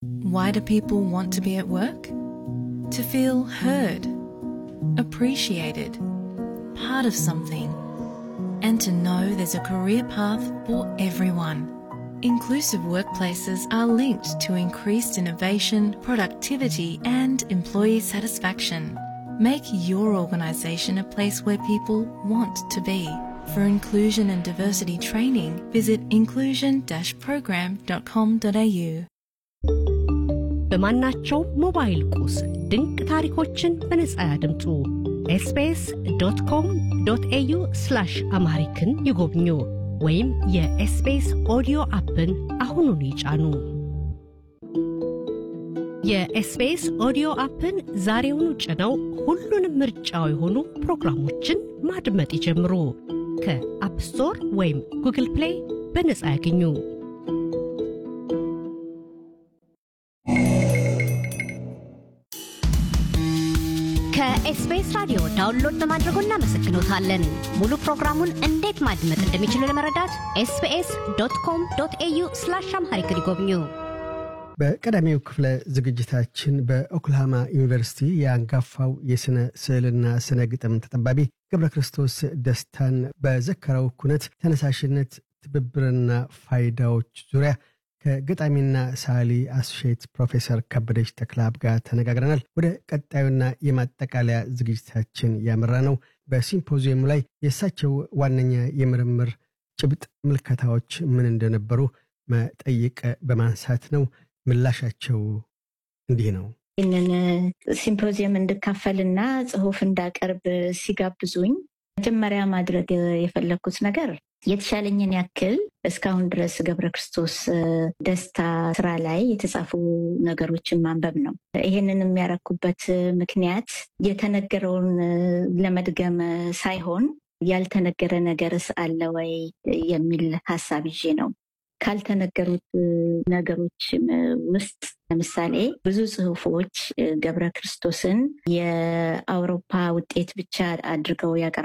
Why do people want to be at work? To feel heard, appreciated, part of something, and to know there's a career path for everyone. Inclusive workplaces are linked to increased innovation, productivity, and employee satisfaction. Make your organisation a place where people want to be. For inclusion and diversity training, visit inclusion-program.com.au. በማናቸው ሞባይል ቁስ ድንቅ ታሪኮችን በነጻ ያድምጡ። ኤስቢኤስ ዶት ኮም ዶት ኤዩ ስላሽ አምሃሪክን ይጎብኙ ወይም የኤስቢኤስ ኦዲዮ አፕን አሁኑን ይጫኑ። የኤስቢኤስ ኦዲዮ አፕን ዛሬውኑ ጭነው ሁሉንም ምርጫው የሆኑ ፕሮግራሞችን ማድመጥ ይጀምሩ። ከአፕ ስቶር ወይም ጉግል ፕሌይ በነጻ ያገኙ። ከኤስቢኤስ ራዲዮ ዳውንሎድ በማድረጎ እናመሰግኖታለን። ሙሉ ፕሮግራሙን እንዴት ማድመጥ እንደሚችሉ ለመረዳት ኤስቢኤስ ዶት ኮም ዶት ኤዩ ስላሽ አምሃሪክ ይጎብኙ። በቀዳሚው ክፍለ ዝግጅታችን በኦክልሃማ ዩኒቨርሲቲ የአንጋፋው የሥነ ስዕልና ስነ ግጥም ተጠባቢ ገብረ ክርስቶስ ደስታን በዘከረው ኩነት ተነሳሽነት፣ ትብብርና ፋይዳዎች ዙሪያ ከገጣሚና ሳሊ አስሼት ፕሮፌሰር ከበደች ተክለአብ ጋር ተነጋግረናል። ወደ ቀጣዩና የማጠቃለያ ዝግጅታችን ያመራ ነው። በሲምፖዚየሙ ላይ የእሳቸው ዋነኛ የምርምር ጭብጥ ምልከታዎች ምን እንደነበሩ መጠይቅ በማንሳት ነው። ምላሻቸው እንዲህ ነው። ይህንን ሲምፖዚየም እንድካፈልና ጽሁፍ እንዳቀርብ ሲጋብዙኝ መጀመሪያ ማድረግ የፈለግኩት ነገር የተሻለኝን ያክል እስካሁን ድረስ ገብረ ክርስቶስ ደስታ ስራ ላይ የተጻፉ ነገሮችን ማንበብ ነው። ይህንን የሚያረኩበት ምክንያት የተነገረውን ለመድገም ሳይሆን ያልተነገረ ነገርስ አለ ወይ የሚል ሀሳብ ይዤ ነው። ካልተነገሩት ነገሮች ውስጥ ለምሳሌ ብዙ ጽሁፎች ገብረ ክርስቶስን የአውሮፓ ውጤት ብቻ አድርገው ያቀርባሉ።